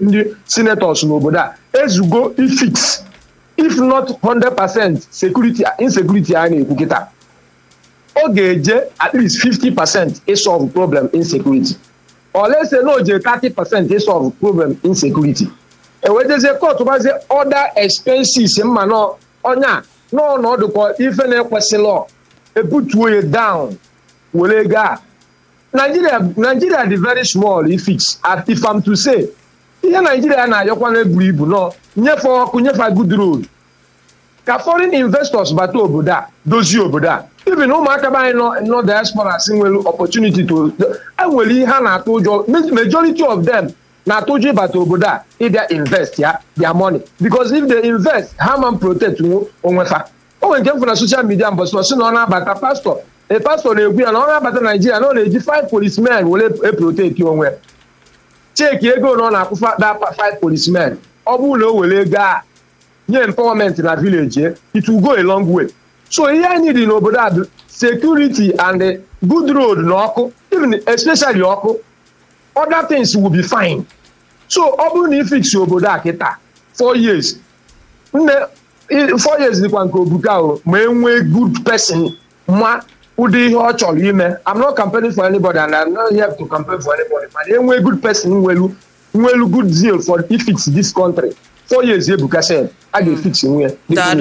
ndị senators n'obodo a ezugo ifix if not 100% security insecurity a na-ekwu kịta ọ ga-eje at least 50% isolve problem insecurity olese na oje 30% isolve problem insecurity ewejezie kọtụ gbazie other expenses mma na ọnya n'ọnọdụ ka ife na-ekwesịlọ ebutuo ya down were ego a Nigeria Nigeria dị very small ifix at if I'm to say ihe Nigeria na-ayọkwa na-eburu ibu nọ nyefe ọkụ nyefe good road ka foreign investors bata obodo a dozie obodo a even ụmụaka be anyị nọ nọ diaspora si nwere opportunity to enwere ihe ha na-atụ ụjọ majority of them na-atụ ụjọ ịbata obodo a ịbịa invest ya their money because if they invest ha ma protect onwe fa o nwere nke m fụ na social media mbọsị si na ọ na-abata pastọ e pastọ na-ekwu ya na ọ na-abata naijiria na ọ na-eji five policemen were eproteti onwe cheki ego na ọ na-akwụfa da five policemen ọ bụrụ na o were ego a nye empowerment na village it will go a long way so ihe anyị dị n'obodo a bụ security and good road na ọkụ even especially ọkụ other things will be fine so ọ bụrụ na ifix obodo a kịta four years nne four years dịkwa nke obuka o ma e nwee good person ma ụdị ihe ọ chọrọ ime I'm not campaigning for anybody and I'm not here to campaign for anybody mana enwee good person nwelu nwelu good zeal for ifix this country four years ebuka sef a ga-efix nwe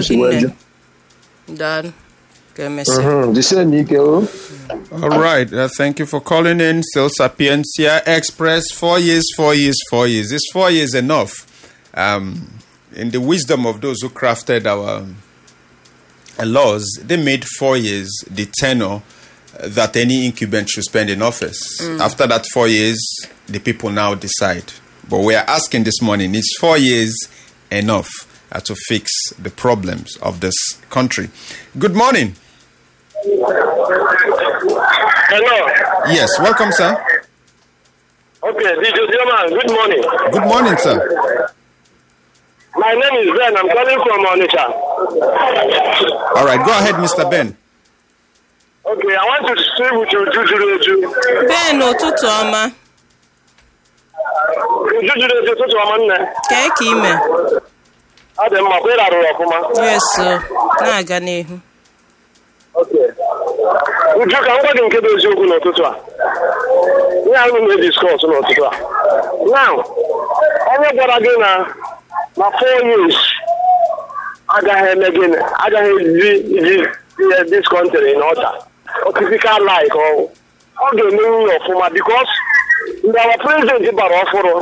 jisie n'ike o All right. Uh, thank you for calling in. Still Sapiencia Express. Four years, four years, four years. Is four years enough? Um, in the wisdom of those who crafted our um, laws, they made four years the tenure that any incumbent should spend in office. After that four years, the people now decide. But we are asking this morning: Is four years enough uh, to fix the problems of this country? Good morning. Hello. Yes, welcome, sir. Okay, DJ German, good morning. Good morning, sir. My name is Ben. I'm calling from Onitsha. All right, go ahead, Mr. Ben. Okay, I want to speak with you, Jujureju. Ben ụtụtụ ọma Jujureju, ụtụtụ ọma nne. kee ka ime Ọ dị mma, kwa ị rarụrụ ọfụma. yes o na-aga n'ihu Okay. Uju, ka m gwa gị nke bụ eziokwu n'ụtụtụ a. Ihe anyị na-ediskọs n'ụtụtụ a. Now, onye gwara gị na na four years agaghị eme gịnị agaghị eji iji ihe this country in order critical like ọ ọ ga-emenwu ya ọfụma because mgbe our president bara ọfụrụ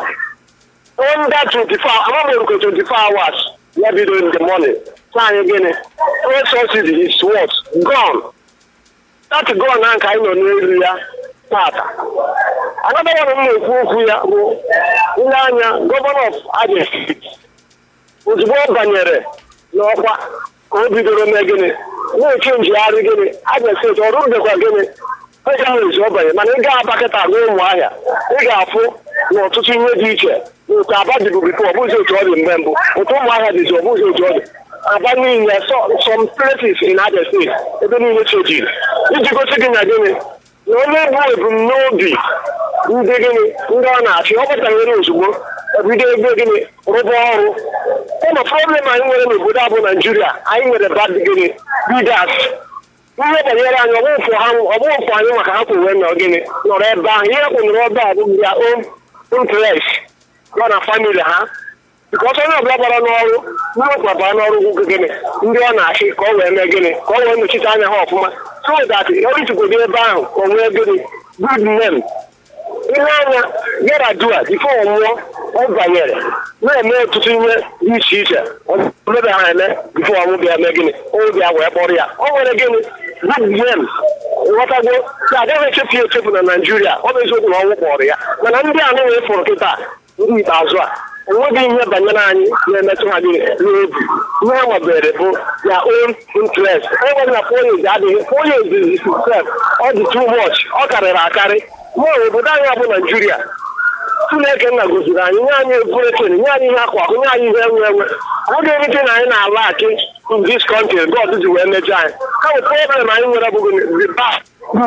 under 24 amaghị nke 24 hours ya bido in the morning sị anyị gịnị fuel subsidy is what gone that gone na nke anyị nọ n'elu ya tata another one m na-ekwu okwu ya bụ ile anya gọvanọ of Abia State ozugbo ọ banyere n'ọkwa ka o bidoro mee gịnị na-eche njigharị gịnị Abia steeti ọrụ dịkwa gịnị ezi ọ banye mana ị ga-aba kịta gụọ ụmụahịa ị ga-afụ na ọtụtụ ihe dị iche otu aba dịbụ bifo ọ bụzi otu ọ dị mgbe mbụ otu ụmụahịa dịzi ọ bụzi otu ọ dị aba niile some places in Abia steeti ebe niile chejiri iji gosi gị na gịnị na onye bụ ebumnobi ndị gịnị ndị ọ na-achị ọ batanyere ozugbo ebido ebe gịnị rụba ọrụ ụlọ problem anyị nwere n'obodo a bụ naijiria anyị nwere bad gịnị leaders ihe banyere anyị ọbụfụ ha ọbụfụ anyị maka ha kwuwe nọ gịnị nọrọ ebe ahụ ihe kwụnụrụ ebe a bụ ya own interest nọ na famili ha bikọs onye ọbụla gbara n'ọrụ ndị ọbụla bara n'ọrụ ugwu gịnị ndị ọ na-achị ka ọ wee mee gịnị ka ọ wee nọchite anya ha ọfụma so that ọrụ ichegodi ebe ahụ ka o nwee gịnị good name ihe anya yaradua bifo ọnwụọ ọ banyere na-eme ọtụtụ ihe dị iche iche mebe ha eme bifo ọnwụ bịa mee gịnị ọnwụ bịa wee kpọrọ ya ọ nwere gịnị good name nghọtago na agaghị echefu ya echefu na naijiria ọ bụ eziokwu na ọnwụ kpọrọ ya mana ndị a na-enwe fụrụ kịta ndị ikpeazụ a enweghị ihe banyere anyị na-emetụ ha gị n'obi ihe ha nwebere bụ ya own interest enweghị na four years adịghị four years is itself ọ dị too much ọ karịrị akarị mụọ obodo anyị bụ naijiria chineke nna goziri anyị nye anyị eburechen nye anyị ihe akwa akụ nye anyị ihe enwe enwe ọ dịghị erite na anyị na-ala akị in this country god ji wee mejọ anyị kama problem anyị nwere bụghị the past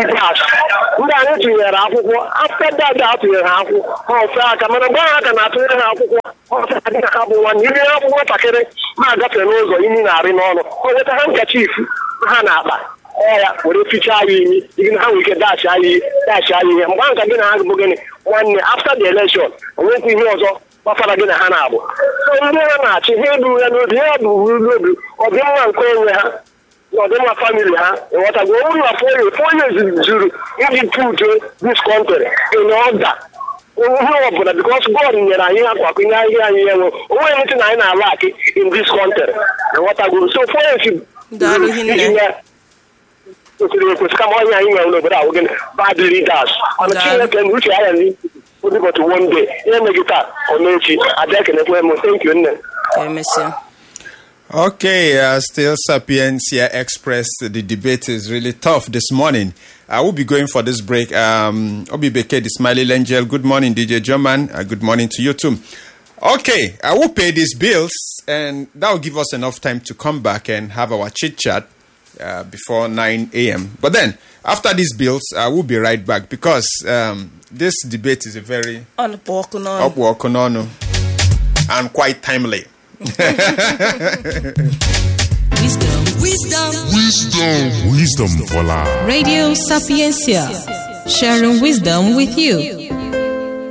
ndị anyị tụnyere akwụkwọ afta dada atụnyere ha akwụkwọ ha ofe aka mana mgbe ha ka na-atụnyere ha akwụkwọ ọtara dị na ha bụ nwanne iri ha bụ nwatakịrị na-agafe n'ụzọ imi na-arị n'ọnụ o weta ha nkacha ifu ha na-akpa ọ ya were fichaa ya imi igi na ha nwere ike dachi anyị dachi anyị ihe mgbe nka gị na ha bụ gịnị nwanne after the election onwekwa ihe ọzọ gbasara gị na ha na-abụ so ndị ha na-achị ha eburu ya n'obi ha buru n'obi ọdịmma nke onwe ha na ọdịmma famili ha ịghọtago ọ bụrụ na foye foye zuru iji put this country in order ihe ọbụla because God nyere anyị akwakọ ihe ahịa anyị enwe onwe anything na anyị na-ala akị in this country ịghọtago so foye si Daalụ hinne. kwesịrị ekwesị kama onye anyị nwere n'obodo ahụ gịnị bad leaders mana Daalụ. Chineke na uche anya n'ihu ụbọchị one day ihe meghị taa ọ mechi abịa ekenekwe m thank you nne ka emesịa Okay, uh, still Sapiencia Express. The debate is really tough this morning. I will be going for this break. Um, Obi Beke, the Smiley Angel. Good morning, DJ German. Uh, good morning to you too. Okay, I will pay these bills, and that will give us enough time to come back and have our chit chat uh, before 9 a.m. But then, after these bills, I will be right back because um, this debate is a very ọ nụpụ ọkụ n'ọnụ upward konono and quite timely. Wisdom. Wisdom for life. Radio Sapiencia. Sharing wisdom with you.